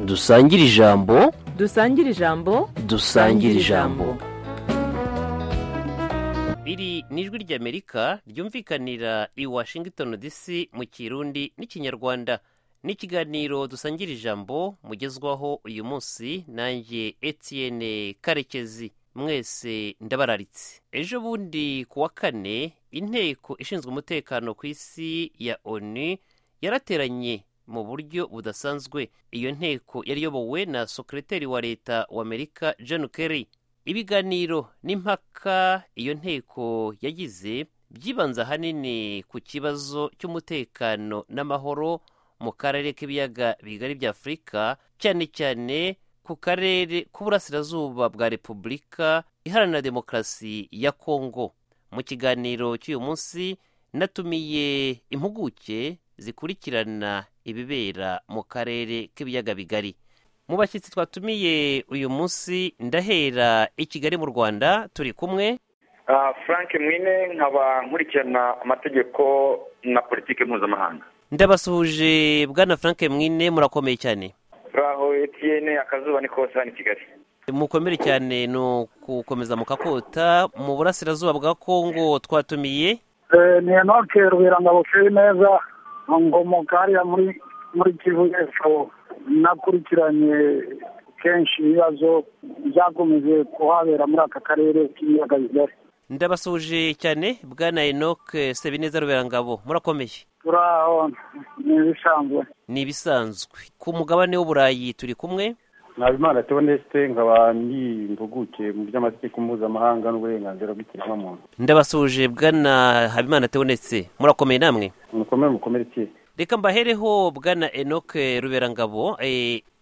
dusangire ijambo dusangire ijambo dusangire ijambo biri ni ijwi ry'amerika ryumvikanira i washington dc mu kirundi n'ikinyarwanda ni ikiganiro dusangira ijambo mugezwaho uyu munsi nanjye etienne karekezi mwese ndabararitse ejo bundi ku wa kane inteko ishinzwe umutekano ku isi ya onu yarateranye mu buryo budasanzwe iyo nteko yari iyobowe na sokereteri wa leta wa amerika john kerry ibiganiro n'impaka iyo nteko yagize byibanze ahanini ku kibazo cy'umutekano n'amahoro mu karere k'ibiyaga bigari bya afurika cyane cyane ku karere k'uburasirazuba bwa repubulika iharanira demokarasi ya kongo mu kiganiro cy'uyu munsi natumiye impuguke zikurikirana ibibera mu karere k'ibiyaga bigari mu bashyitsi twatumiye uyu munsi ndahera i kigali mu rwanda turi kumwe frank mwine nkaba nkurikirana amategeko na politiki mpuzamahanga ndabasuhuje bwana frank mwine murakomeye cyane turaho etiyene akazuba ni kose hano i kigali mukomere cyane ni ukukomeza mukakota mu burasirazuba bwa kongo twatumiye ni enoke rubirangabo neza ngomoka hariya muri muri kivu y'epfo nakurikiranye kenshi ibibazo byakomeje kuhabera muri aka karere k'ibiyaga bigari ndabasuhuje cyane bwana enoke sebineza ruberangabo murakomeye turaho ni ibisanzwe ni ibisanzwe ku mugabane w'uburayi turi kumwe nabimana teonesite nkaba n'impuguke mu by'amategeko mpuzamahanga n'uburenganzira bw'ikiremwamuntu ndabasuhuje bwana habimana teonetse murakomeye namwe mukomere mukomere kera reka mbahereho bwana enoke ruberangabo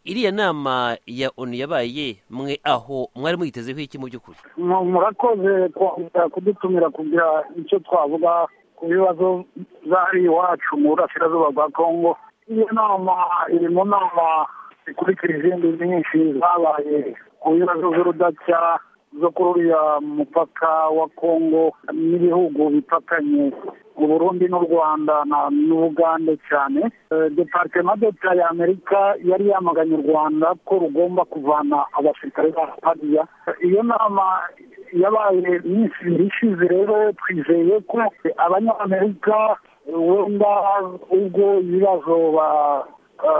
iriya nama ya onu yabaye mwe aho mwari muyitezeho iki mu by'ukuri murakoze kudutumira kugira icyo twavuga ku bibazo byari iwacu mu burasirazuba bwa kongo iyo nama iri mu nama zikurikira izindi nyinshi zabaye ku bibazo by'urudaca zo kuri uriya mupaka wa kongo n'ibihugu bipakanye u burundi n'u rwanda n'ubugande cyane deparitema deta ya amerika yari yamaganye u rwanda ko rugomba kuvana abasirikare ba hariya iyo nama yabaye iminsi ibiri ishize rero twizeye ko abanyamerika wenda ubwo ibibazo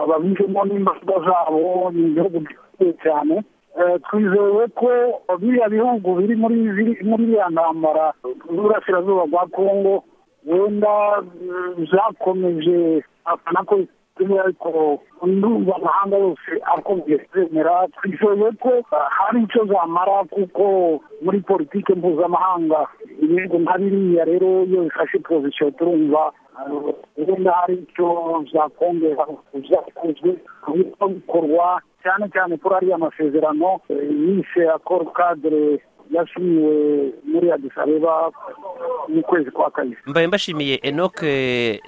babijemo n'imbaraga zabo ni igihugu gikomeye cyane twizeye ko biriya bihugu biri muri iriya ntambara z'uburasirazuba bwa kongo wenda byakomeje afana ko bituma ariko ndumva amahanga yose akomeje kwemera twizeye ko hari icyo zamara kuko muri politiki mpuzamahanga ibihugu nka biriya rero iyo bifashe pozisiyo turumva wenda hari icyo byakongera byakozwe bityo bikorwa cyane cyane kuri ariya masezerano yishe akoro kadere yashimiwe muri adisabeba mu kwezi kwa kane mbaye mbashimiye enoke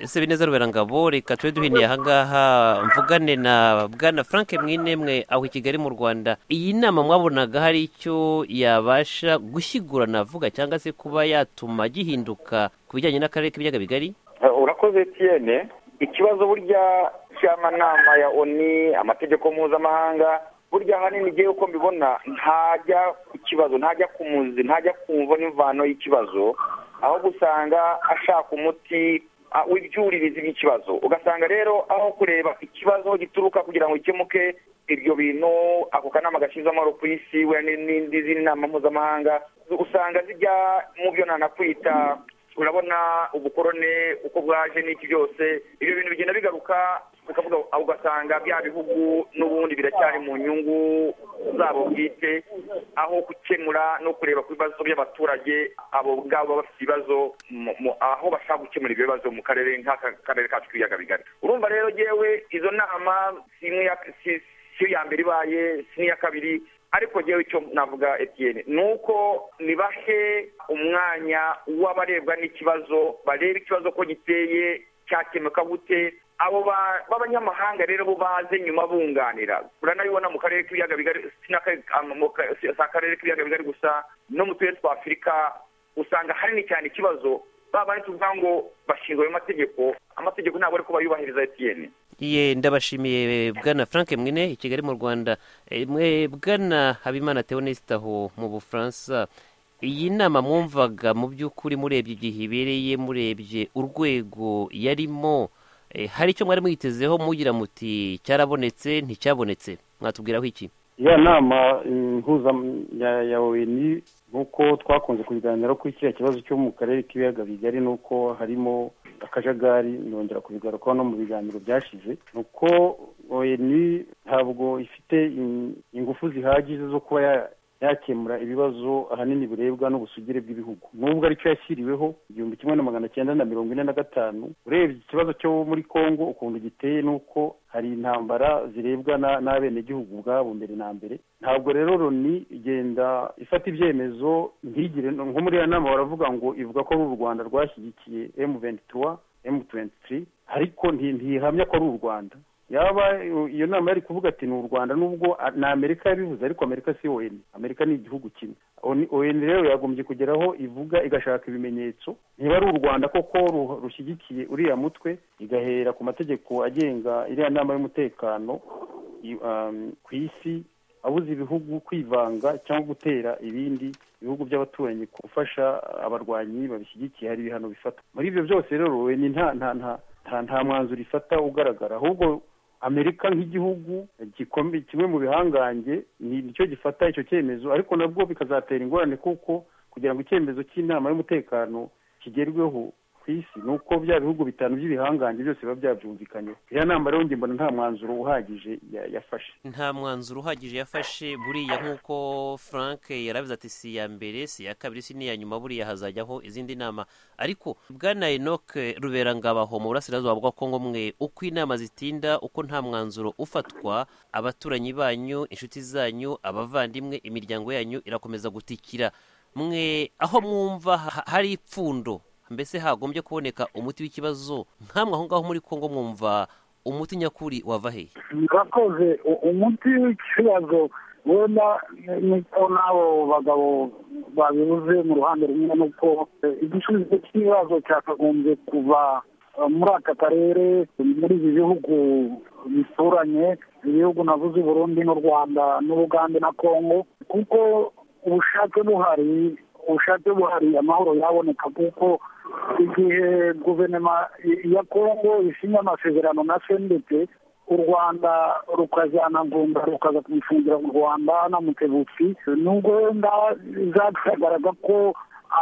sebineza ruberangabo reka tube duhiniye ahangaha mvugane na bwana frank mwinemwe aho i kigali mu rwanda iyi nama mwabonaga hari icyo yabasha gushyigura navuga cyangwa se kuba yatuma gihinduka ku bijyanye n'akarere k'ibiyaga bigari urakoze etiyene ikibazo burya cy'amanama ya oni amategeko mpuzamahanga burya ahanini igihe uko mbibona ntajya ku kibazo ntajya ku muzi ntajya kumva n'imvano y'ikibazo ahubwo usanga ashaka umuti w'ibyuririzi bw'ikibazo ugasanga rero aho kureba ikibazo gituruka kugira ngo gikemuke ibyo bintu ako kanama gashinzwe amahoro ku isi n'indi zindi nama mpuzamahanga usanga zijya mu byo nanakwita urabona ubukorone uko bwaje n'iki byose ibyo bintu bigenda bigaruka ukavuga ugasanga bya bihugu n'ubundi biracyari mu nyungu zabo bwite aho gukemura no kureba ku bibazo by'abaturage abo ngabo bafite ibibazo aho bashaka gukemura ibyo bibazo mu karere nk'akarere kacu k'ibiyaga bigari urumva rero yewe izo nama si iya mbere ibaye si n'iya kabiri ariko ngewe icyo navuga etiyeni ni uko nibahe umwanya w'abarebwa n'ikibazo barebe ikibazo ko giteye cyakemuka gute abo b'abanyamahanga rero bo baze nyuma bunganira uranabibona mu karere k'ibiyaga bigari si akarere k'ibiyaga bigari gusa no mu turere twa afurika usanga hanini cyane ikibazo baba bari tuvuga ngo bashinzwe ayo mategeko amategeko ntabwo ari kuba yubahiriza etiyeni ye ndabashimiye bwana frank mwine i kigali mu rwanda Eh, mwe bwana habimana teonesite aho mu bufaransa iyi nama mwumvaga mu by'ukuri murebye igihe ibereye murebye urwego yarimo eh, hari icyo mwari mwitezeho mugira muti cyarabonetse nticyabonetse mwatubwiraho iki ya nama impuza ya ya ONI nk'uko twakunze kubiganiraho kuri kiriya kibazo cyo mu karere k'ibiyaga bigari ni uko harimo akajagari nongera kubigarukaho no mu biganiro byashize ni uko ONI ntabwo ifite in- ingufu zihagije zo kuba ya- yakemura ibibazo ahanini birebwa n'ubusugire bw'ibihugu nubwo aricyo yashyiriweho igihumbi kimwe na magana cyenda na mirongo ine na gatanu urebye ikibazo cyo muri congo ukuntu giteye ni uko hari intambara zirebwa na- n'abenegihugu ubwabo mbere na mbere ntabwo rero loni igenda ifata ibyemezo ntigire nko muri iyo nama baravuga ngo ivuga ko ari u rwanda rwashyigikiye emu ventura emu tuwenti ariko nti- ntihamya ko ari u rwanda yaba iyo nama yari kuvuga ati ni u rwanda nubwo a- ni amerika yabivuze ariko amerika si oni amerika ni igihugu kimwe Oni- oni rero yagombye kugeraho ivuga igashaka ibimenyetso niba ari u rwanda koko ru- rushyigikiye uriya mutwe igahera ku mategeko agenga iriya nama y'umutekano i- um, ku isi abuza ibihugu kwivanga cyangwa gutera ibindi ibihugu by'abaturanyi gufasha abarwanyi babishyigikiye hari ibihano bifatwa muri ibyo byose rero ni nta nta nta nta nta mwanzuro ifata ugaragara ahubwo amerika nk'igihugu gikomeye kimwe mu bihangange ni nicyo gifata icyo cyemezo ariko nabwo bikazatera ingorane kuko kugira ngo icyemezo cy'inama y'umutekano kigerweho ku isi ni uko bya bihugu bitanu by'ibihangange byose biba byabyumvikanyeho iriya nama rero njye mbona nta mwanzuro uhagije ya- yafashe nta mwanzuro uhagije yafashe buriya nk'uko frank yarabize ati si iya mbere si iya kabiri si n'iya nyuma buriya hazajyaho izindi nama ariko bwana enoc ruberangabaho mu burasirazuba bwa kongo mwe uko inama zitinda uko nta mwanzuro ufatwa abaturanyi banyu inshuti zanyu abavandimwe imiryango yanyu irakomeza gutikira mwe aho mwumva ha- hari ipfundo mbese hagombye kuboneka umuti w'ikibazo nkamwe aho ngaho muri kongo mwumva umuti nyakuri wava hehe murakoze U- umuti w'ikibazo wenda niko n'abo bagabo babivuze mu ruhande rumwe nuko eh, igisubizo cy'ikibazo cyakagombye kuva eh, muri aka karere muri ibi bihugu bituranye ibihugu navuze u burundi n'u rwanda n'ubugande na kongo kuko ubushake buhari ubushake buhari amahoro yaboneka kuko igihe guverinoma i- ya kongo isinya amasezerano na sendete u rwanda rukajyana ngunda rukaza kumufungira mu rwanda n'amutebutsi nubwo wenda zagaragaraga ko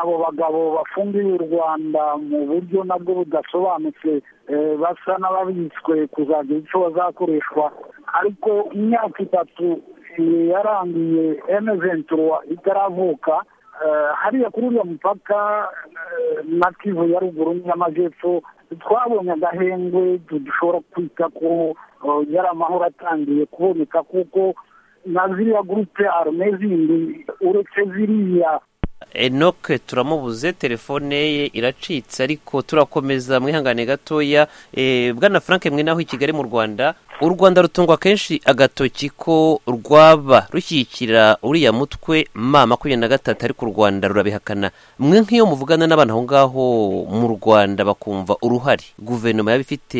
abo bagabo bafungiye u rwanda mu buryo nabwo budasobanutse eh, basa n'ababitswe kuzagira icyo bazakoreshwa ariko imyaka itatu eh, yarangiye emeventura itaravuka eh, hariya kuri uriya mupaka eh, na kivu ya ruguru n'amajyepfo twabonye agahengwe dushobora kwita ko eh, yari amahoro atangiye kuboneka kuko na ziriya gurupe arume zindi uretse ziriya enoke turamubuze telefone ye iracitse ariko turakomeza mwihangane gatoya Eh, bwana frank mwe naho i kigali mu rwanda u rwanda rutungwa kenshi agatoki ko rwaba rushyigikira uriya mutwe ma makumyabiri na gatatu ariko u rwanda rurabihakana mwe nk'iyo muvugana n'abantu aho ngaho mu rwanda bakumva uruhare guverinoma yaba ifite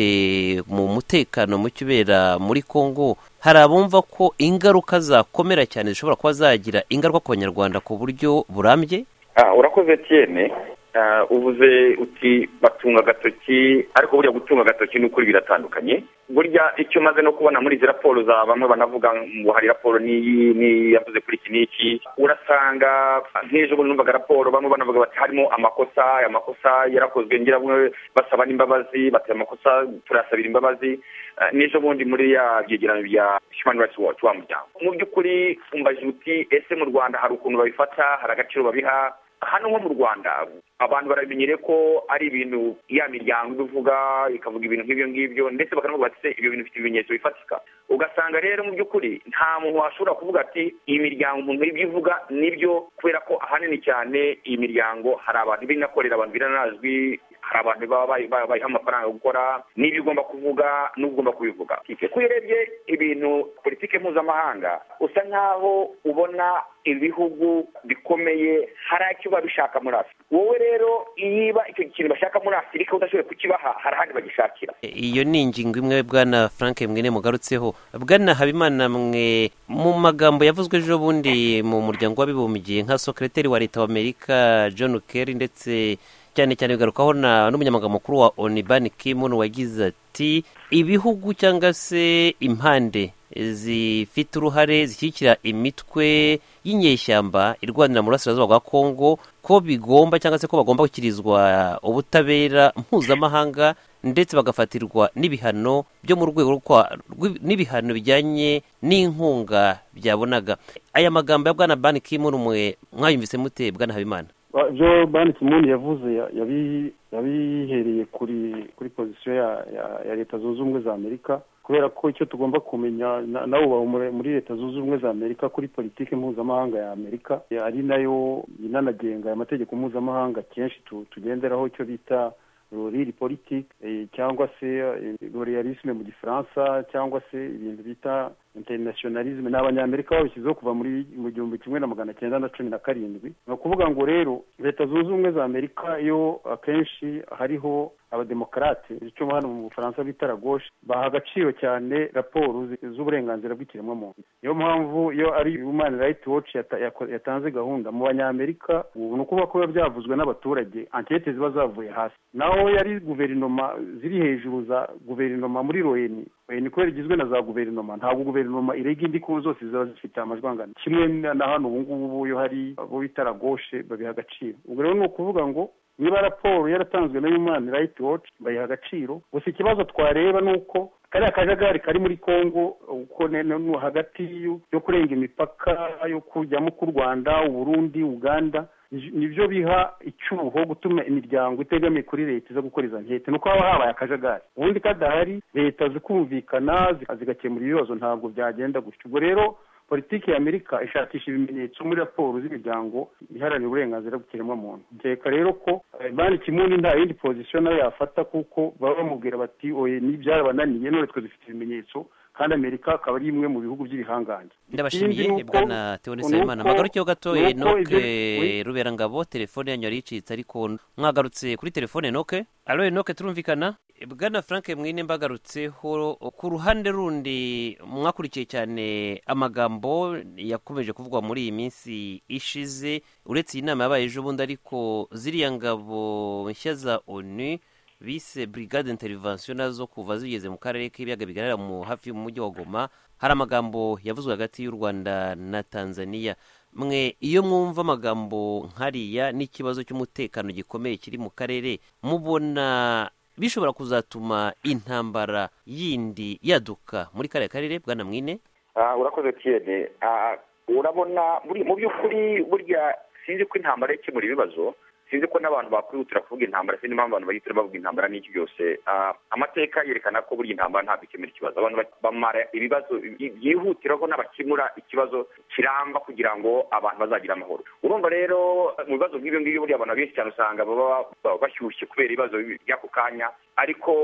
mu mutekano muke ubera muri congo hari abumva ko ingaruka zakomera cyane zishobora kuba zagira ingaruka ku banyarwanda ku buryo burambye Ah, urakoze Etienne Ah, uvuze uti batunga agatoki ariko burya gutunga agatoki ni ukuri biratandukanye burya icyo maze no kubona muri izi raporo za bamwe banavuga ngo hari raporo n'iyi n'iyi yavuze kuri iki n'iki urasanga nk'ejo bundi numvaga raporo bamwe banavuga bati harimo amakosa aya makosa yarakozwe ngira bamwe basaba n'imbabazi bati aya makosa turasabira imbabazi Ah, n'ejo bundi muri ya byegeranyo bya human rights watch wa muryango mu by'ukuri umbaje uti ese mu rwanda hari ukuntu babifata hari agaciro babiha hano nko mu rwanda abantu baramenyere ko ari ibintu ya miryango ibivuga ikavuga ibintu nk'ibyo ngibyo ndetse bakanavuga bati se ibyo bintu bifite ibimenyetso bifatika ugasanga rero mu by'ukuri nta muntu washobora kuvuga ati iyi miryango umuntu ibyo ivuga nibyo kubera ko ahanini cyane iyi miryango hari abantu binakorera abantu biranazwi hari abantu baba bayiha amafaranga yo gukora niba ugomba kuvuga n'ugomba kubivuga kuko iyo urebye ibintu politike mpuzamahanga usa nkaho ubona ibihugu bikomeye hari icyo bishaka muri afurika wowe rero niba icyo kintu bashaka muri afurika udashoboye kukibaha hari ahandi bagishakira iyo ni ingingo imwe bwana frank mwene mugarutseho bwana habimana mwe mu magambo yavuzwe ejo bundi mu muryango w'abibumbye nka sokereteri wa leta w'amerika john kerry ndetse cyane cyane bigarukaho n'umunyamaganga mukuru wa onibani kimu wagize ati ibihugu cyangwa se impande zifite uruhare zishyigikira imitwe y'inyeshyamba irwanira mu burasirazuba bwa kongo ko bigomba cyangwa se ko bagomba gukirizwa ubutabera mpuzamahanga ndetse bagafatirwa n'ibihano byo mu rwego n'ibihano bijyanye n'inkunga byabonaga aya magambo ya bwana bani kimu mwe mwayumvise mute bwana habimana ibyo banditse umuntu yavuze yabihereye kuri kuri pozisiyo ya leta zunze ubumwe za amerika kubera ko icyo tugomba kumenya nawe uba muri leta zunze ubumwe za amerika kuri politiki mpuzamahanga ya amerika ari nayo inanagenga amategeko mpuzamahanga kenshi tugenderaho icyo bita ruriri politiki cyangwa se royalisme mu gifaransa cyangwa se ibintu bita internationalisme ni abanyamerika babishyizeho kuva muri mu gihumbi kimwe na magana cyenda na cumi na karindwi ni ukuvuga ngo rero leta zunze ubumwe za amerika iyo akenshi hariho abademokarate icyo hano mu bufaransa bita ragoshe baha agaciro cyane raporo z'uburenganzira bw'ikiremwamuntu niyo mpamvu iyo ari human right watch yatanze gahunda mu banyamerika ubu ni ukuvuga ko biba byavuzwe n'abaturage ankete ziba zavuye hasi naho yari guverinoma ziri hejuru za guverinoma muri royeni royeni kubera igizwe na za guverinoma ntabwo guverinoma guverinoma irega indi ku zose ziba zifite amajwi angana kimwe na hano ubu ngubu iyo hari abo bita ragoshe babiha agaciro ubwo rero ni ukuvuga ngo niba raporo yaratanzwe na human right watch bayiha agaciro gusa ikibazo twareba ni uko kariya kajagari kari muri congo uko hagati yo kurenga imipaka yo kujyamo k'u rwanda uburundi uganda nibyo biha icyuho gutuma imiryango itegamiye kuri leta iza gukora izo nkete nuko haba habaye akajagari ubundi kadahari leta zikumvikana zigakemura ibibazo ntabwo byagenda gutyo ubwo rero politiki ya amerika ishakisha ibimenyetso muri raporo z'imiryango iharanira uburenganzira bw'ikiremwamuntu nkeka rero ko bani kimuni nta yindi pozisiyo nayo yafata kuko baba bamubwira bati oye n'ibyarabananiye none twe dufite ibimenyetso kandi amerika akaba ari imwe mu bihugu by'ibihangange ndabashimiye bwana teonese habimana mwagarukeho gato enoke ruberangabo telefone yanyu yari icitse ariko mwagarutse kuri telefone enoke alo enoke turumvikana bwana frank mwine mbagarutseho ku ruhande rundi mwakurikiye cyane amagambo yakomeje kuvugwa muri iyi minsi ishize uretse iyi nama yabaye ejo bundi ariko ziriya ngabo nshya za onu bise brigade intervention zo kuva zigeze mu karere k'ibiyaga bigaragara mu hafi y'umujyi wa goma hari amagambo yavuzwe hagati y'u rwanda na tanzania mwe iyo mwumva amagambo nkariya n'ikibazo cy'umutekano gikomeye kiri mu karere mubona bishobora kuzatuma intambara yindi yaduka muri kariya karere bwana mwine urakoze tiyene urabona mu by'ukuri burya sinzi ko intambara ikemura ibibazo sinzi ko n'abantu bakwihutira kuvuga intambara sinzi impamvu abantu bahita bavuga intambara n'iki byose amateka yerekana ko burya intambara ntabwo ikemura ikibazo abantu bamara ibibazo byihutiraho n'abakemura ikibazo kiramba kugira ngo abantu bazagira amahoro urumva rero mu bibazo nk'ibyo ngibyo burya abantu benshi cyane usanga baba bashyushye kubera ibibazo by'ako kanya ariko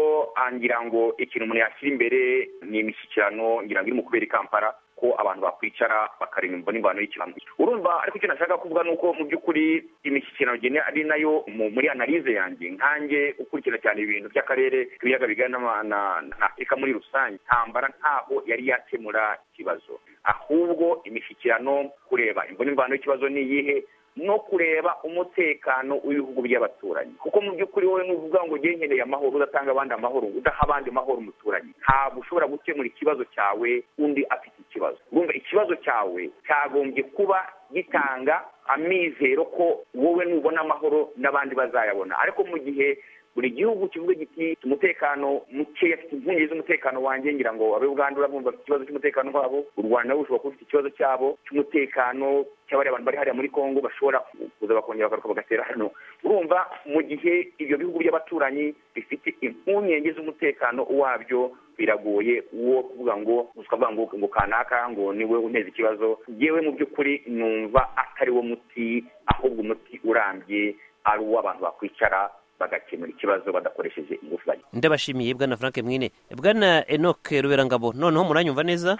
ngira ngo ikintu umuntu yashyira imbere ni imishyikirano ngira ngo irimo kubera i kampala ko abantu bakwicara bakareba imvune imvano y'ikirango urumva ariko icyo nashaka kuvuga ni uko mu by'ukuri imishyikirano ari nayo muri analize yanjye nkange ukurikira cyane ibintu by'akarere ibiyaga bigana na afurika muri rusange ntambara ntaho yari yakemura ikibazo ahubwo imishyikirano kureba imvune imvano y'ikibazo ni iyihe no kureba umutekano w'ibihugu by'abaturanyi kuko mu by'ukuri wowe n'uvuga ngo ngengereye amahoro udatanga abandi amahoro udaha abandi amahoro umuturanyi ntabwo ushobora gukemura ikibazo cyawe undi afite ikibazo urumva ikibazo cyawe cyagombye kuba gitanga amizero ko wowe nubona amahoro n'abandi bazayabona ariko mu gihe buri gihugu kivuga giti umutekano mukeya afite impungenge z'umutekano wanjye ngira ngo abe ugandura bumva afite ikibazo cy'umutekano wabo u rwanda rushobora kuba rufite ikibazo cyabo cy'umutekano cy'abari abantu bari hariya muri congo bashobora kuza bakongera bagaruka bagatera hano urumva mu gihe ibyo bihugu by'abaturanyi bifite impungenge z'umutekano wabyo biragoye uwo kuvuga ngo usabwa ngo ngo kanaka ngo niwe unteza ikibazo yewe mu by'ukuri numva atari wo muti ahubwo umuti urambye ari uw'abantu bakwicara bagakira bagakemura ikibazo badakoresheje ingufu bajya ndabashimiye bwana frank mwine bwana enoc ruberangabo noneho muranyumva neza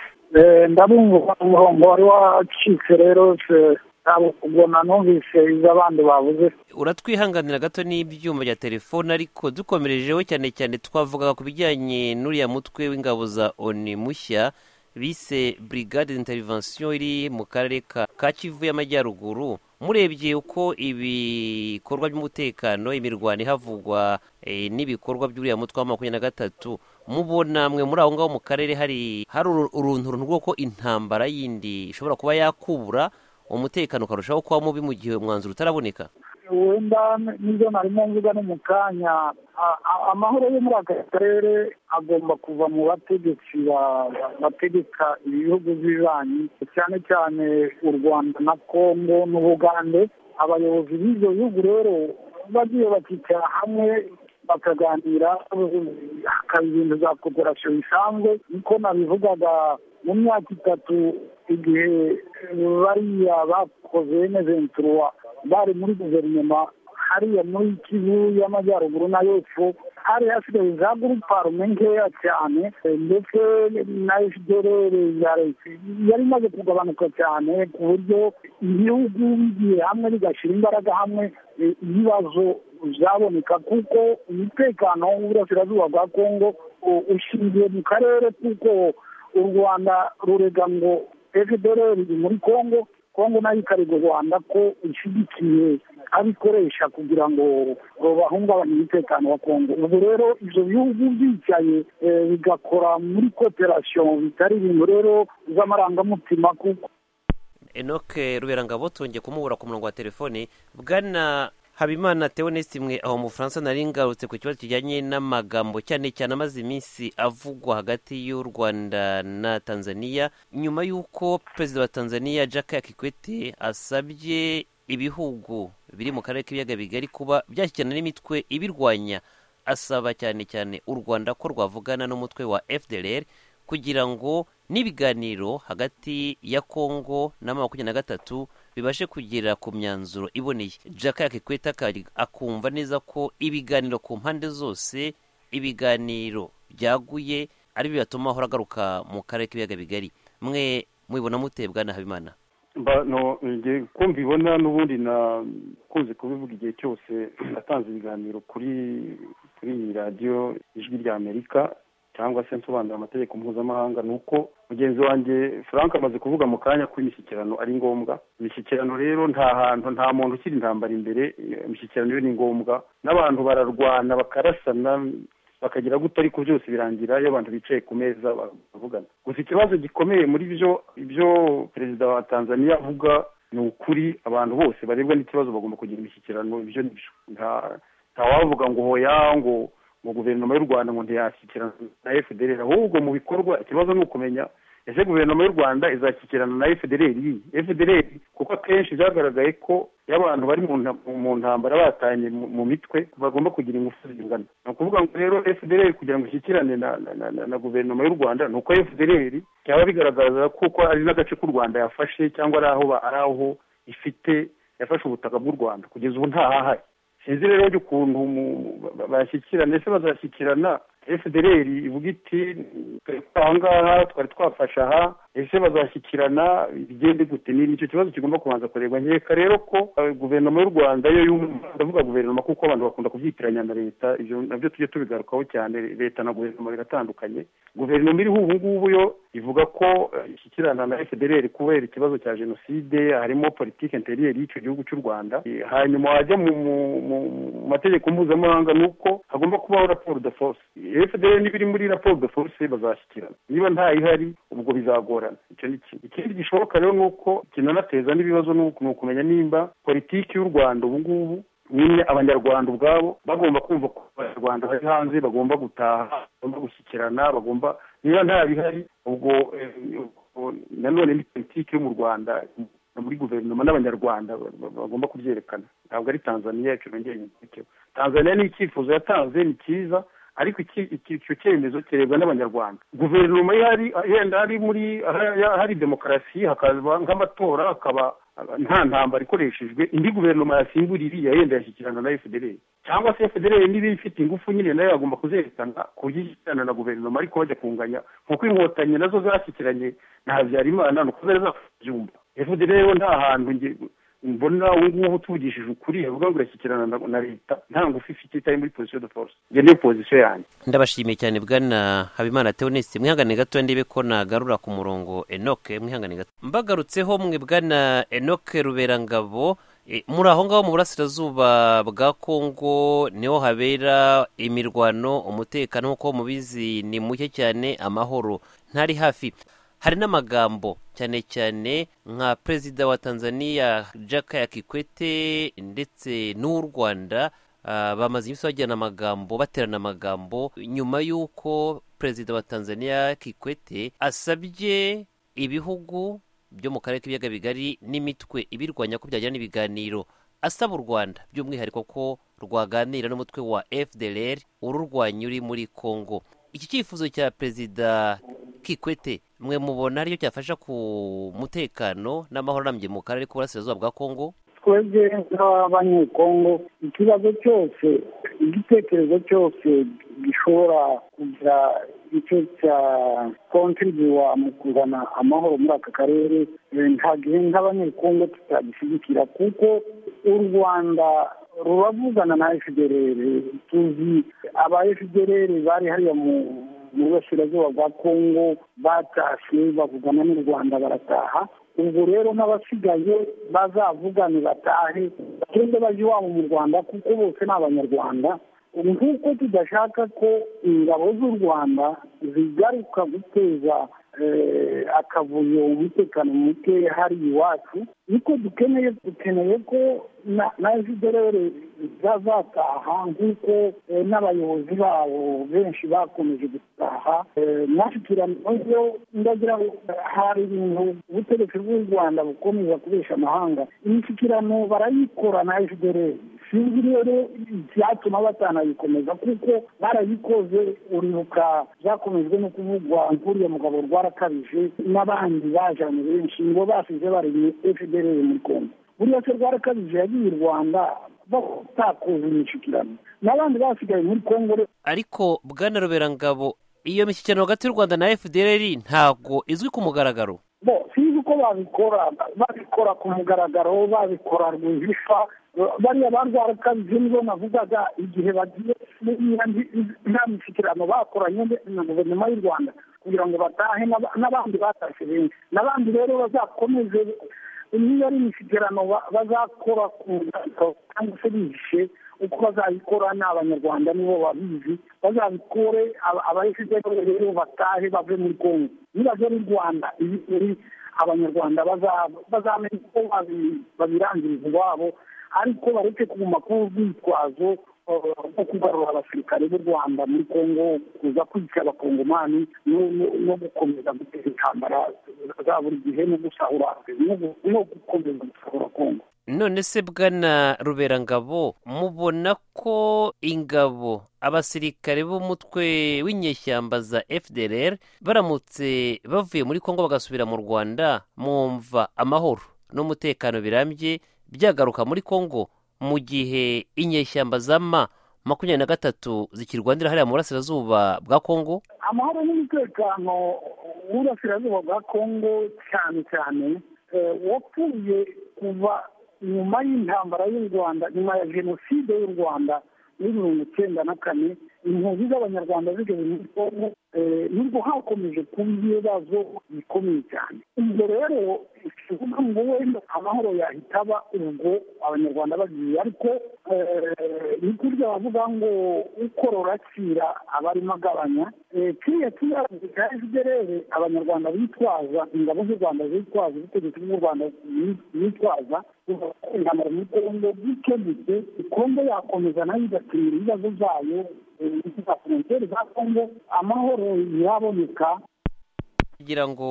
ndabumva umurongo wari wacitse rero se- ntabwo ubona numvise ibyo abandi bavuze uratwihanganira gato n'ibyuma bya telefone ariko dukomerejeho cyane cyane twavugaga ku bijyanye n'uriya mutwe w'ingabo za oni mushya bise brigade d'intervention iri mu karere ka ka kivu y'amajyaruguru murebye uko ibikorwa by'umutekano imirwano ihavugwa eh, n'ibikorwa by'uriya mutwe wa makumyabiri na gatatu mubona mwe muri aho ngaho mu karere hari hari uru- urunturuntu rw'uko intambara yindi ishobora kuba yakubura umutekano ukarushaho kuba mubi mu gihe umwanzuro utaraboneka wenda nibyo narimo mvuga ni mu kanya A- a- amahoro yo muri aka karere agomba kuva mu bategetsi ba- ba- bategeka ibihugu by'ibanyi cyane cyane u rwanda na kongo n'ubugande abayobozi b'ibyo bihugu rero bagiye bakicara hamwe bakaganira hakaba ibintu za koperasiyo bisanzwe niko nabivugaga mu myaka itatu igihe bariya bakoze neventuruwa bari muri guverinoma hariya muri kivu y'amajyaruguru na y'epfo hari hasigaye za guruparume nkeya cyane ndetse na fdrr ya leta yari imaze kugabanuka cyane ku buryo ibihugu bigiye hamwe bigashyira imbaraga hamwe eh, ibibazo zaboneka kuko umutekano w'uburasirazuba bwa kongo u- ushingiye mu karere kuko u rwanda rurega ngo fdr iri muri kongo kongo nayo ikarega u rwanda ko ishyigikiye abikoresha kugira ngo bahungabanye umutekano wa kongo ubu rero ibyo bihugu byicaye eh, bigakora muri koperasiyo bitari ibintu rero z'amarangamutima kuko enoc ruberangabo tongeye kumubura ku murongo wa telefone bwana habimana teonesti mwe aho mu bufaransa nari ngarutse ku kibazo kijyanye n'amagambo cyane cyane amaze iminsi avugwa hagati y'u rwanda na tanzania nyuma y'uko perezida wa tanzania jack kikwete asabye ibihugu biri mu karere k'ibiyaga bigari kuba byashyikirana n'imitwe ibirwanya asaba cyane cyane u rwanda ko rwavugana n'umutwe wa fdrr kugira ngo n'ibiganiro hagati ya kongo na makumyabiri na gatatu bibashe kugera ku myanzuro iboneye jaka yakikweta akumva neza ko ibiganiro ku mpande zose ibiganiro byaguye ari byo bibatuma ahora agaruka mu karere k'ibiyaga bigari mwe mubibona mutebwa na habimana Mba- no, njye ko mbibona n'ubundi nakunze kubivuga igihe cyose natanze ibiganiro kuri kuri iyi radiyo ijwi rya amerika cyangwa se nsobanura amategeko mpuzamahanga ni uko mugenzi wanjye frank amaze kuvuga mu kanya ko imishyikirano ari ngombwa imishyikirano rero nta hantu nta muntu ukiri intambara imbere imishyikirano yo ni ngombwa n'abantu bararwana bakarasana bakagira gutya ariko byose birangira iyo abantu bicaye ku meza bavugana gusa ikibazo gikomeye muri byo ibyo perezida wa tanzania avuga ni ukuri abantu bose barebwa n'ikibazo bagomba kugira imishyikirano ibyo ni byo Nta- ntawavuga ngo hoya ngo ngo guverinoma y'u rwanda ngo ntiyashyikirana na fdr ahubwo mu bikorwa ikibazo ni ukumenya ese guverinoma y'u rwanda izashyikirana na fdr fdr kuko akenshi byagaragaye ko iyo abantu bari mu nta- mu ntambara batanye mu- mu mitwe bagomba kugira ingufu zingana ni ukuvuga ngo rero fdr kugira ngo ishyikirane na na- na- na- na guverinoma y'u rwanda ni uko fdr byaba bigaragaza kuko ari n'agace k'u rwanda yafashe cyangwa ari aho ba- ari aho ifite yafashe ubutaka bw'u rwanda kugeza ubu ntahahari sinzi rero ukuntu mu- mu- ba- bashyikirana ese bazashyikirana fdr ivuga iti "Twari ahangaha twari twafashe aha ese bazashyikirana bigende gute ni icyo kibazo kigomba kubanza kureba nkeka rero ko eh, guverinoma y'u rwanda yo yumva ndavuga guverinoma kuko abantu bakunda kubyitiranya na leta ibyo nabyo tujye tubigarukaho cyane leta na guverinoma biratandukanye guverinoma iriho ubu ngubu yo ivuga ko eh, ishyikirana na fdr kubera ikibazo cya jenoside harimo politiki interiyeri y'icyo gihugu cy'u rwanda Eh, hanyuma wajya mu mu- mu- mu mategeko mpuzamahanga ni uko hagomba kubaho raporo de force fdr niba iri muri raporo de force bazashyikirana niba ntayihari ubwo bizagorana icyo ni kimwe ikindi gishoboka rero ni uko kinanateza n'ibibazo ni uku- ni ukumenya nimba politiki y'u rwanda ubu ngubu nyine abanyarwanda ubwabo bagomba kumva ko abanyarwanda bari hanze bagomba gutaha bagomba gushyikirana bagomba niba nta bihari ubwo eh, ubwo nanone ni politiki yo mu rwanda muri guverinoma n'abanyarwanda ba- ba- bagomba kubyerekana ntabwo ari tanzaniya icyo nongeye nyibikeho tanzaniya ni icyifuzo yatanze ni cyiza ariko iki- iki- icyo cyemezo kirebwa n'abanyarwanda guverinoma ihari yenda hari muri ahari- hari demokarasi hakaza nk'amatora hakaba nta ntambara ikoreshejwe indi guverinoma yasimbura iriya yenda yashyikirana na fdr cyangwa se fdr niba ifite ingufu nyine nayo yagomba kuzerekana ku buryo ishyikirana na guverinoma ariko bajya kunganya kuko inkotanyi nazo zashyikiranye na habyarimana ni uko zari zakabyumva fdr rero nta hantu mbona ubu ngubu tuvugishije ukuri yavuga ngo irashyikirana na leta nta ngufu ifite itari muri pozisiyo de force iyo niyo pozisiyo yanjye ndabashimiye cyane bwana habimana teonisi mwihangane gato ndebe ko nagarura ku murongo enoke mwihangane gato mbagarutseho mwe bwana enoke ruberangabo muri aho ngaho mu burasirazuba bwa kongo niho habera imirwano umutekano nk'uko mubizi ni muke cyane amahoro ntari hafi hari n'amagambo cyane cyane nka perezida wa tanzania Jakaya Kikwete ndetse n'uw'u rwanda bamaze iminsi bajyana amagambo baterana amagambo nyuma y'uko perezida wa tanzania Kikwete asabye ibihugu byo mu karere k'ibiyaga bigari n'imitwe ibirwanya ko byajyana ibiganiro asaba u rwanda by'umwihariko ko rwaganira n'umutwe wa fdr ururwanya uri muri congo iki cyifuzo cya perezida kikwete mwe mubona ariyo cyafasha ku mutekano n'amahoro arambye mu karere k'uburasirazuba bwa kongo twebwe nk'abanyekongo ikibazo cyose igitekerezo cyose gishobora kugira icyo cya kontribuwa mu kuzana amahoro muri aka karere nta gihe nk'abanyekongo tutagishyigikira kuko u rwanda ruravugana na efuderere tuzi aba efuderere bari hariya mu mu burasirazuba bwa kongo batashye bavugana n'u rwanda barataha ubwo rero n'abasigaye bazavugane batahe bagende bajya iwabo mu rwanda kuko bose ni abanyarwanda nk'uko tudashaka ko ingabo z'u rwanda zigaruka guteza akavuyo umutekano muke hari iwacu niko dukeneye dukeneye ko na efuderere zazataha nk'uko n'abayobozi babo benshi bakomeje gutaha nashikiraniro ndagira ngo hari ibintu ubutegetsi bw'u rwanda bukomeza kubesha amahanga imishyikirano barayikora na efuderere sinzi rero icyatuma batanayikomeza kuko barayikoze uribuka byakomejwe no kuvugwa nk'uriya mugabo rwarakabije n'abandi bajyanye benshi nibo basize baremye efuderere muri kongo buriya se rwarakabije yagiye i rwanda batakoze imishyikirano n'abandi basigaye muri kongo ariko bwana ruberangabo iyo mishyikirano hagati y'u rwanda na fdr ntabwo izwi ku mugaragaro bo sinzi uko babikora babikora ku mugaragaro babikora rwihishwa bariya barwarakabije nibo navugaga igihe bagiye nta mishyikirano bakoranye na guverinoma y'u rwanda kugira ngo batahe n'abandi batashye benshi n'abandi rero bazakomeze niba ari imishyikirano bazakora ku mugaragaro cyangwa se bihishe uko bazayikora ni abanyarwanda nibo babizi bazabikore abayifiteho rero batahe bave muri kongo nibajya mu rwanda ibiri abanyarwanda bazamenya uko babirangiriza iwabo ariko bareke kuguma ku rwitwazo nko kugarura abasirikare b'u rwanda muri congo kuza kwica abakongomani no gukomeza guteza intambara za buri gihe no gusahura no gukomeza gusahura congo none se bwana ruberangabo mubona ko ingabo abasirikare b'umutwe w'inyeshyamba za fdr baramutse bavuye muri congo bagasubira mu rwanda mwumva amahoro n'umutekano birambye byagaruka muri congo mu gihe inyeshyamba za ma makumyabiri na gatatu zikirwanira hariya mu burasirazuba bwa kongo amahoro n'umutekano w'uburasirazuba bwa kongo cyane cyane wapfuye kuva nyuma y'intambara y'u rwanda nyuma ya jenoside y'u rwanda muri mirongo icyenda na kane impunzi z'abanyarwanda zigeze muri kongo nubwo hakomeje kuba ibibazo bikomeye cyane ubwo rero tuvuga ngo wenda amahoro yahita aba ubwo abanyarwanda bagiye ariko ni kurya bavuga ngo ukorora akira aba arimo agabanya kiriya kibazo cya efuderere abanyarwanda bitwaza ingabo z'u rwanda zitwaza ubutegetsi bw'u rwanda bitwaza intambara muri kongo bikemutse kongo yakomeza nayo igatumira ibibazo byayo za frontiere za kongo amahoro yaboneka kugira ngo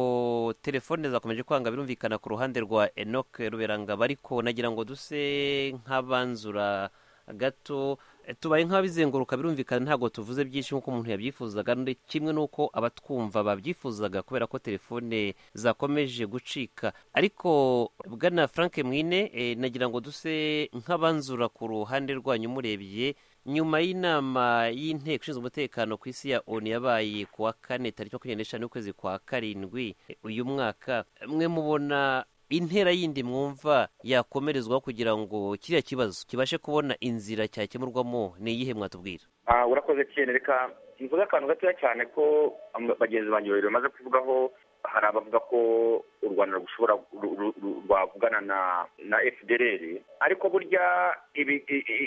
telefone zakomeje kwanga birumvikana ku ruhande rwa enoke ruberangaba ariko nagira ngo duse nk'abanzura gato tubaye nk'ababizenguruka birumvikana ntabwo tuvuze byinshi nk'uko umuntu yabyifuzaga kimwe n'uko abatwumva babyifuzaga kubera ko telefone zakomeje gucika ariko bwana frank mwine nagira ngo duse nk'abanzura ku ruhande rwanyu murebye nyuma y'inama y'inteko ishinzwe umutekano ku isi ya onu yabaye ku wa kane tariki makumyabiri n'eshanu y'ukwezi kwa karindwi uyu mwaka mwe mubona intera yindi mwumva yakomerezwa kugira ngo kiriya kibazo kibashe kubona inzira cyakemurwamo ni iyihe mwatubwira urakoze cyane reka mvuze akantu gatoya cyane ko bagenzi banjye babiri bamaze kuvugaho hari abavuga ko u rwanda rushobora rwavugana na fdr ariko burya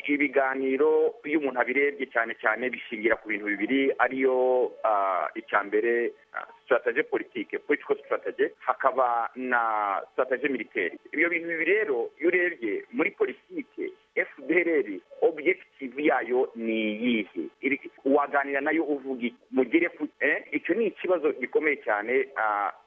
ibiganiro iyo umuntu abirebye cyane cyane bishingira ku bintu bibiri ariyo icya mbere sitaratage politike politiko sitaratage hakaba na sitaratage militeri ibyo bintu bibiri rero iyo urebye muri politike fdr objective yayo ni iyihe waganira nayo uvuga mugire ku icyo ni ikibazo gikomeye cyane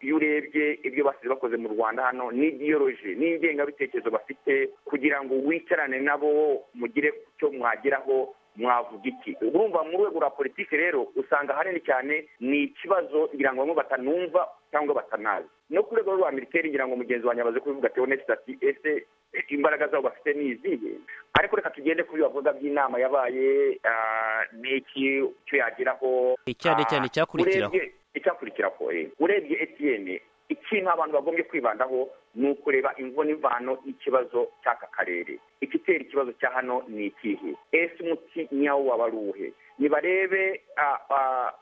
iyo urebye ibyo basize bakoze mu rwanda hano ni idiyoroji ni ingengabitekerezo bafite kugira ngo wicarane nabo mugire icyo mwageraho mwavuga iki urumva mu rwego rwa politiki rero usanga hanini cyane ni ikibazo ngira ngo bamwe batanumva cyangwa batanazi no ku rwego rwa militeri ngira ngo mugenzi wanjye amaze kubivuga ati onesi ati ese imbaraga zabo bafite ni izihe ariko reka tugende kuri bavuga by'inama yabaye n'iki icyo yageraho cyane cyane icyakurikiraho icyakurikiraho urebye etiyeni ikintu abantu bagombye kwibandaho ni ukureba imvune imvano y'ikibazo cy'aka karere igitera ikibazo cya hano ni ikihe ese umuti nyawo waba ari uwuhe nibarebe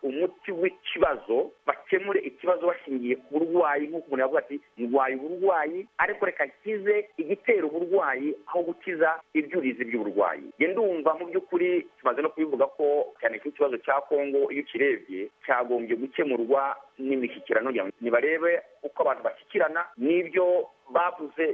umuti w'ikibazo bakemure ikibazo bashingiye ku burwayi nk'uko umuntu yavuga ati ndwaye uburwayi ariko reka nkize igitera uburwayi aho gukiza ibyurizi by'uburwayi ndumva mu by'ukuri tumaze no kubivuga ko cyane ikibazo cya kongo iyo ukirebye cyagombye gukemurwa n'imishyikirano nibarebe uko abantu bashyikirana n'ibyo bavuze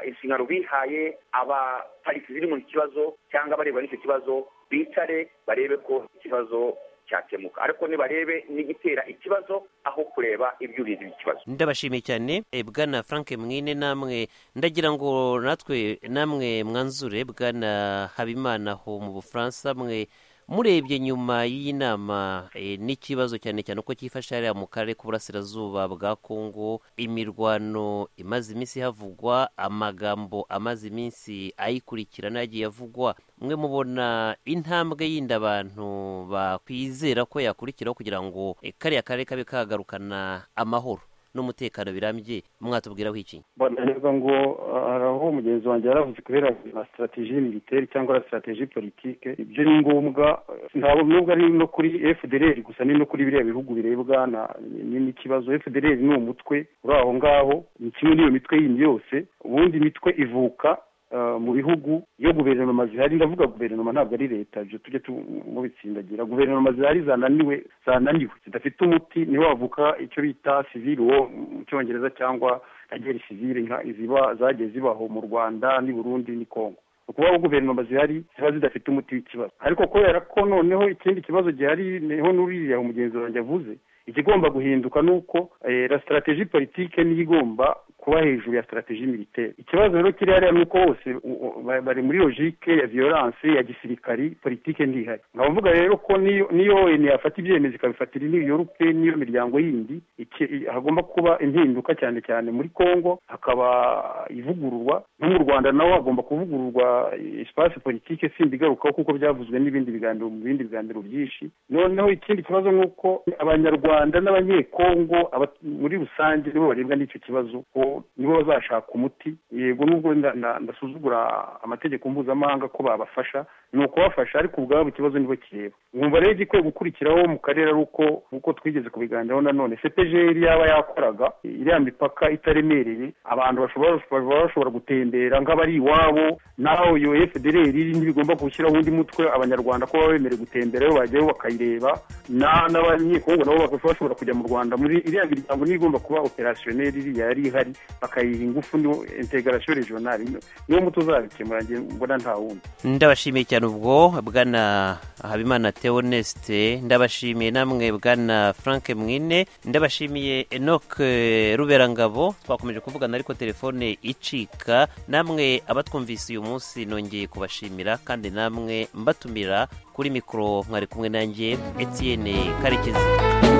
inshingano bihaye abapariki ziri mu kibazo cyangwa abareba n'icyo kibazo bicare barebe ko ikibazo cyakemuka ariko nibarebe n'igitera ikibazo aho kureba ibyuriza ikibazo ndabashimiye cyane bwana frank mwine namwe ndagira ngo natwe namwe mwanzure bwana habimana ho mu bufaransa mwe murebye nyuma y'inama n'ikibazo cyane cyane uko cyifashe hariya mu karere k'uburasirazuba bwa kongo imirwano imaze iminsi havugwa amagambo amaze iminsi ayikurikirana yagiye avugwa mwe mubona intambwe y'inda abantu bakwizera ko yakurikiraho kugira ngo kariya karere kabe kagarukana amahoro n'umutekano birambye mwatubwiraho iki mbonanirwa ngo hari aho mugenzi wanjye yaravuze kubera na sitarateji militeri cyangwa na sitarateji politike ibyo ni ngombwa ntabwo nubwo ari no kuri fdr gusa ni no kuri biriya bihugu birebwa n'ikibazo fdr ni umutwe uri aho ngaho ni kimwe n'iyo mitwe yindi yose ubundi imitwe ivuka mu bihugu iyo guverinoma zihari ndavuga guverinoma ntabwo ari leta ibyo tujye mubitsindagira guverinoma zihari zananiwe zananiwe zidafite umuti niho wavuka icyo bita sivili wo mu cyongereza cyangwa na geri sivili nka iziba zagiye zibaho mu rwanda n'i burundi n'i kongo ukubaho guverinoma zihari ziba zidafite umuti w'ikibazo ariko kubera ko noneho ikindi kibazo gihari niho n'uriya umugenzi wanjye avuze ikigomba guhinduka ni uko la sitarateji politike niyo igomba kuba hejuru ya sitarateji militeri ikibazo rero kiri hariya ni uko bose bari muri logike ya viyoranse ya gisirikari politike ntihari nkaba mvuga rero ko niyo oni yafata ibyemezo ikabifatira n'iyo yorupe n'iyo miryango yindi hagomba kuba impinduka cyane cyane muri congo hakaba ivugururwa no mu rwanda naho hagomba kuvugururwa espace politike simba igarukaho kuko byavuzwe n'ibindi biganiro mu bindi biganiro byinshi noneho ikindi kibazo ni uko abanyarwanda n'abanyekongo muri rusange nibo barebwa n'icyo kibazo nibo bazashaka umuti yego nubwo ndasuzugura amategeko mpuzamahanga ko babafasha ni ukubafasha ariko ubwabo ikibazo nibo kireba mwumva rero igikwiye gukurikiraho mu karere ari uko nk'uko twigeze kubiganiraho nanone cepejeri yaba yakoraga iriya mipaka itaremereye abantu bashobora bashobora gutembera nk'abari iwabo naho iyo fdr ntibigomba gushyiraho undi mutwe abanyarwanda ko baba bemerewe gutemberayo bajyayo bakayireba n'abanyekongo nabo bashobora kujya mu rwanda muri iriya miryango niyo igomba kuba operasiyoneri yari ihari bakayiha ingufu ni integarasiyo regionali niwo muti uzabikemura mbona nta wundi ndabashimiye cyane ubwo bwana habimana theoneste ndabashimiye namwe bwana frank mwine ndabashimiye enoc ruberangabo twakomeje kuvugana ariko telefone icika namwe abatwumvise uyu munsi nongeye kubashimira kandi namwe mbatumira kuri mikoro mwari kumwe nanjye etienne karekezi